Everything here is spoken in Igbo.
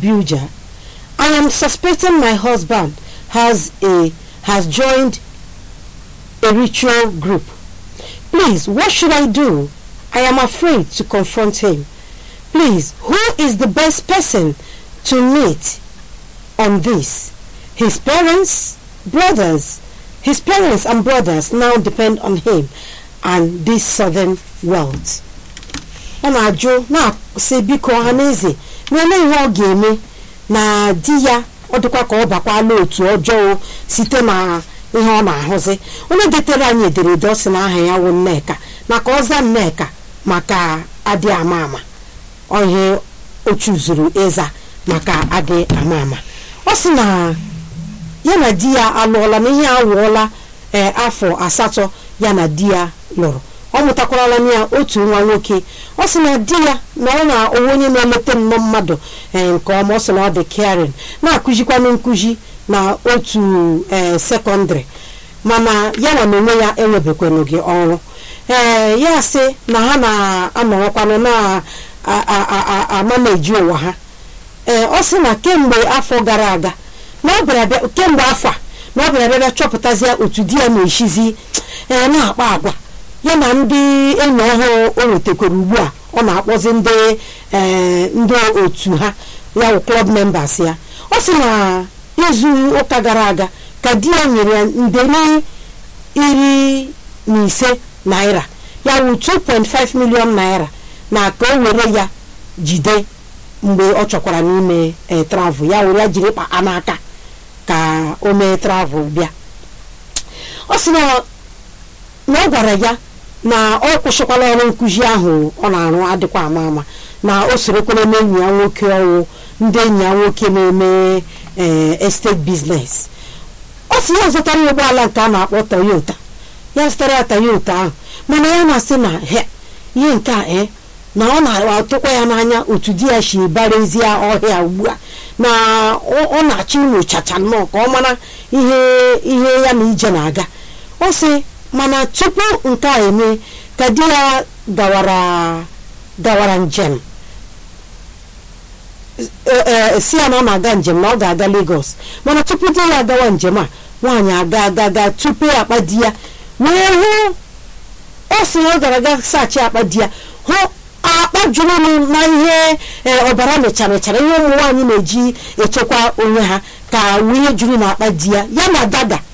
Abuja. I am suspecting my husband has a has joined a ritual group. Please, what should I do? I am afraid to confront him. Please, who is the best person to meet on this? His parents, brothers, his parents and brothers now depend on him and this southern wealth. ọ na-ajụ na-asị biko ọha na eze n'ele ihe ọ ga-eme na di ya ọ dịkwa ka ọ bakwala otu ọjọọ site na ihe ọ na-ahụzi onye detere anyị ederede ọ sị na aha ya wụ nneka na ka ọ zaa nneka maka adị ama ama ihe o chuzuru ịza maka adị ama ama ọ sị na ya na di ya alụọla na ihe awụọla ee afọ asatọ ya na di ya lụrụ ọ mụtakwarala na ya otu nwa nwoke ọ sị na di ya na ọ na onwe onye na-eleta nnọọ mmadụ ee nke ọma ọ sị na ọ dị caring na-akụzikwanụ nkụzi na otu ee sekọndịrị mana ya na onwe ya enwebekwanụ gị ọrụ ee ya sị na ha na-anọrọkwanụ na-amaneji ụwa ha ee ọ sị na kemgbe afọ gara aga na ọ bịara bịa kemgbe afọ a na ọ bịara bịa chọpụtazie otu di ya na-eshizi ee na-akpa agwa ya na ndị enyi ọhụrụ o nwetakwara ugbu a ọ na-akpọzi ndị ee ndị otu ha ya wụ klọb members ya ọ sị na izu ụka gara aga ka di ya nyere ya nderi iri na ise naira ya wụ 2.5 million naira na ka o were ya jide mgbe ọ chọkwara n'ime travel ya were ya jiri kpa n'aka ka o mee travel bịa ọ sị na ọ gwara ya na ọ kwụsịkwala ọrụ nkụzi ahụ ọ na-arụ adịkwa ama ama na o sorokwara n'enyi ya nwoke ọwụ ndị enyi ya nwoke na-eme estate business ọ sị ya zụtara ya ụgbọala nke a na-akpọ Toyota ya zụtara ya Toyota ahụ mana ya na-asị na ihe nke a e na ọ na-atụkwa ya n'anya otu di ya si barezie ọhịa ugbu a na ọ na-achọ inyochacha nnọọ ka ọ mara ihe ihe ya na ije na-aga ọ sị mana tupu nke a eme ka di ya gawara gawara njem si ya na ọ na-aga njem na ọ ga-aga Lagos mana tupu di ya agawa njem a nwaanyị aga aga aga tupu akpa di ya wee hụ ọ sị na ọ gara aga saachị akpa di ya hụ akpa juru na ihe ọbara mechara ihe ụmụ nwaanyị na-eji echekwa onwe ha ka wunye juru na akpa di ya ya na dada